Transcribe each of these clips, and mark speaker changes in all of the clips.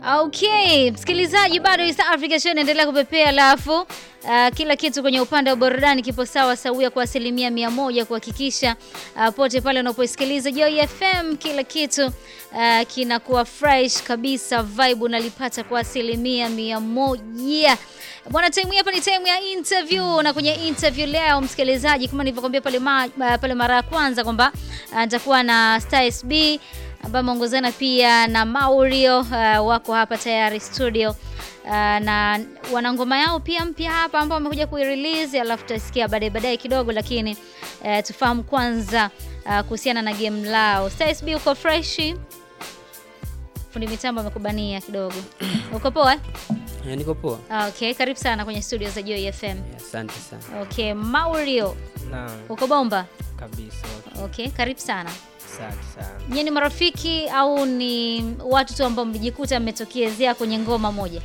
Speaker 1: Okay, msikilizaji, bado East Africa Show inaendelea kupepea, alafu uh, kila kitu kwenye upande wa burudani kipo sawa sawia kwa asilimia mia moja kuhakikisha uh, pote pale unapoisikiliza Joy FM kila kitu uh, kinakuwa fresh kabisa, vibe unalipata kwa asilimia mia moja. Bwana, time hii hapa ni time ya interview, na kwenye interview leo msikilizaji, kama nilivyokuambia pale, ma, pale mara ya kwanza kwamba uh, nitakuwa na Star SB ambaye ameongozana pia na Maurio uh, wako hapa tayari studio uh, na wana ngoma yao pia mpya hapa ambao wamekuja kuirelease, alafu tutasikia baadaye baadaye kidogo, lakini uh, tufahamu kwanza uh, kuhusiana na game lao. Star SB uko fresh? Fundi mitambo amekubania kidogo. Uko poa? eh?
Speaker 2: Eh, niko poa.
Speaker 1: Ah, Okay, karibu sana kwenye studio za Joy FM.
Speaker 2: Eh, Asante sana.
Speaker 1: Okay, Maurio
Speaker 3: Naam,
Speaker 1: uko bomba?
Speaker 3: kabisa.
Speaker 1: Okay, karibu sana.
Speaker 3: Asante sana.
Speaker 1: Nyie ni marafiki au ni watu tu ambao mlijikuta mmetokezea kwenye ngoma moja?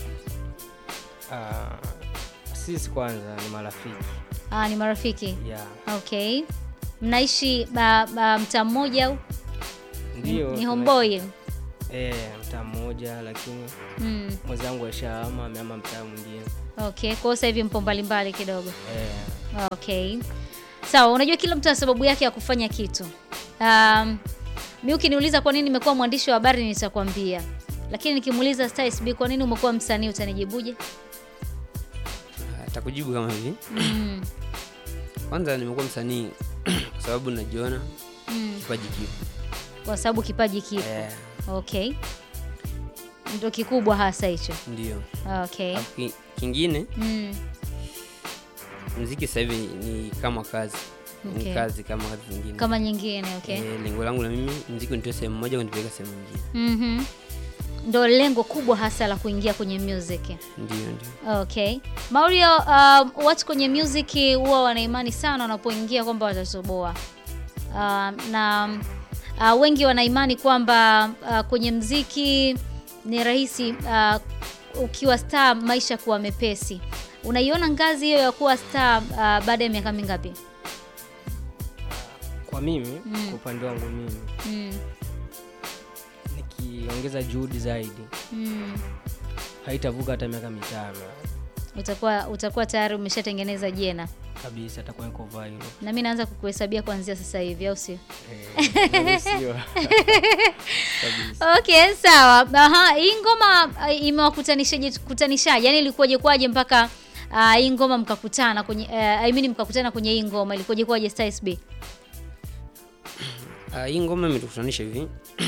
Speaker 3: Ah, sisi kwanza ni marafiki.
Speaker 1: Ah, ni marafiki.
Speaker 3: Yeah.
Speaker 1: Okay. Mnaishi ba, ba, mtaa mmoja au
Speaker 3: Ndio.
Speaker 1: ni
Speaker 3: tume-
Speaker 1: homeboy?
Speaker 3: Eh, mtaa mmoja lakini
Speaker 1: Mm.
Speaker 3: mwenzangu aishahama amehama mtaa mwingine.
Speaker 1: Okay, kwa hiyo sasa hivi mpo mbalimbali kidogo.
Speaker 3: Eh,
Speaker 1: Okay. Sawa, unajua kila mtu ana sababu yake ya kufanya kitu. Um, mi ukiniuliza kwa nini nimekuwa mwandishi wa habari nitakwambia. Lakini nikimuuliza Star SB kwa nini umekuwa msanii utanijibuje?
Speaker 2: Atakujibu kama hivi.
Speaker 1: Mm.
Speaker 2: Kwanza nimekuwa msanii kwa sababu najiona
Speaker 1: Mm.
Speaker 2: kipaji kipo.
Speaker 1: Kwa sababu kipaji kipo.
Speaker 2: Eh,
Speaker 1: Okay. Ndio kikubwa hasa hicho.
Speaker 2: ndio.
Speaker 1: Okay.
Speaker 2: Alafu ki- kingine
Speaker 1: Mm.
Speaker 2: muziki sasa hivi ni kama kazi.
Speaker 1: Okay.
Speaker 2: Ni kazi kama kazi zingine.
Speaker 1: Kama nyingine, okay.
Speaker 2: Eh, lengo langu na mimi muziki nitoe sehemu moja kunipeleka sehemu nyingine.
Speaker 1: Mhm. Ndo lengo kubwa hasa la kuingia kwenye music.
Speaker 2: Ndio, ndio.
Speaker 1: Okay. Mario, um, watu kwenye music huwa wana imani sana wanapoingia kwamba watatoboa. Um, na uh, wengi wana imani kwamba uh, kwenye mziki ni rahisi uh, ukiwa star maisha kuwa mepesi. Unaiona ngazi hiyo ya kuwa star uh, baada ya miaka mingapi?
Speaker 3: kwa mimi,
Speaker 1: Mm.
Speaker 3: kwa upande wangu mimi
Speaker 1: Mm.
Speaker 3: nikiongeza juhudi zaidi
Speaker 1: Mm.
Speaker 3: haitavuka hata miaka mitano
Speaker 1: Utakuwa utakuwa tayari umeshatengeneza jena.
Speaker 3: kabisa, atakuwa iko viral.
Speaker 1: Na mimi naanza kukuhesabia kuanzia sasa hivi, au sio?
Speaker 3: Eh, naruhusiwa. kabisa.
Speaker 1: Okay, sawa. Aha, hii ngoma uh, imewakutanishaje kutanishaje? Yaani ilikuwaje kwaje mpaka uh, hii ngoma mkakutana kwenye uh, I mean mkakutana kwenye hii ngoma ilikuwaje kwaje Star SB?
Speaker 2: Ah, hii ngoma imetukutanisha hivi.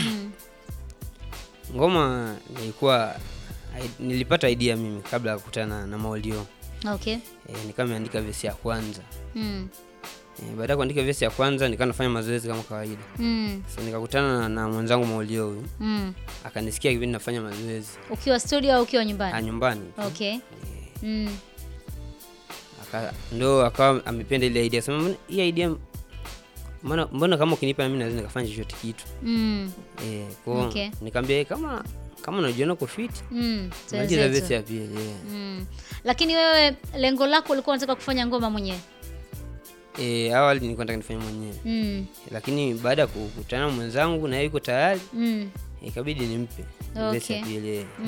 Speaker 2: Ngoma nilikuwa nilipata idea mimi kabla ya kukutana na Maulio.
Speaker 1: Okay.
Speaker 2: E, nikawa nimeandika vesi ya kwanza.
Speaker 1: Mm.
Speaker 2: E, baada ya kuandika vesi ya kwanza nikawa nafanya mazoezi kama kawaida.
Speaker 1: Mm.
Speaker 2: Sasa nikakutana na, na mwenzangu Maulio huyu.
Speaker 1: Mm.
Speaker 2: Akanisikia kipindi nafanya mazoezi
Speaker 1: Ukiwa studio au ukiwa
Speaker 2: ah,
Speaker 1: nyumbani?
Speaker 2: nyumbani.
Speaker 1: Okay. Mm.
Speaker 2: Aka, ndo akawa amependa ile idea. Sema "Mbona hii idea mbona mbona kama ukinipa na mimi naweza nikafanya chochote kitu.
Speaker 1: Mm.
Speaker 2: Eh, kwa
Speaker 1: Okay.
Speaker 2: nikamwambia "Eh, kama kama unajiona uko fit,
Speaker 1: Mm.
Speaker 2: maliza
Speaker 1: Tuenzetu.
Speaker 2: vesi ya pili. Yeah.
Speaker 1: Mm. Lakini wewe lengo lako ulikuwa unataka kufanya ngoma mwenyewe?
Speaker 2: E, awali nilikuwa nataka nifanye mwenyewe,
Speaker 1: Mm.
Speaker 2: lakini baada ya kukutana na mwenzangu na yeye yuko tayari,
Speaker 1: Mm.
Speaker 2: ikabidi nimpe vesi ya
Speaker 1: Okay.
Speaker 2: pili.